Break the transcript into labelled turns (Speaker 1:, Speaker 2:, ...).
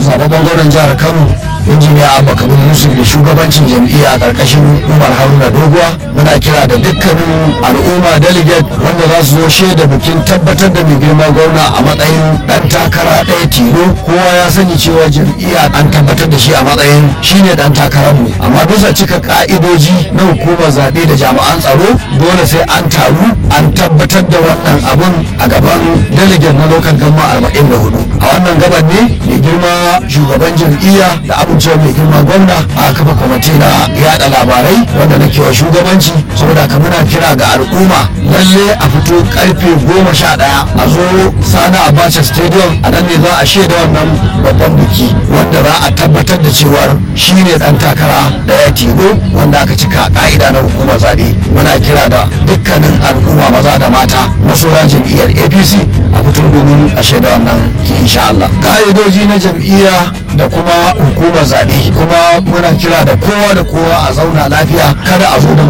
Speaker 1: zababben gwamnan jihar kano injiniya abba kabir yusuf da shugabancin jam'iyya a ƙarƙashin umar haruna doguwa muna kira da dukkanin al'umma delegate wanda za su zo shaida bikin tabbatar da mai girma gwamna a matsayin ɗan takara ɗaya tilo kowa ya sani cewa jam'iyya an tabbatar da shi a matsayin shine ɗan takararmu amma bisa cika ka'idoji na hukumar zaɓe da jami'an tsaro dole sai an taru an tabbatar da wannan abun a gaban delegate na local gama arba'in da hudu a wannan gaban ne mai girma shugaban jam'iyya da abincin mai girma gwamna a kafa kwamiti na yada labarai wanda na kewa shugabanci saboda ka muna kira ga al'umma lalle a fito karfe goma sha daya a zo sani abacha stadium a nan ne za a shaida wannan babban biki wanda za a tabbatar da cewar shine dan takara daya tilo wanda aka cika ka'ida na hukumar zaɓe muna kira da dukkanin al'umma maza da mata masoya jam'iyyar apc a fito domin a shaida wannan insha Allah ka'idoji na jam'iyya da kuma hukumar zaɓe kuma muna kira da kowa da kowa a zauna lafiya kada a zo da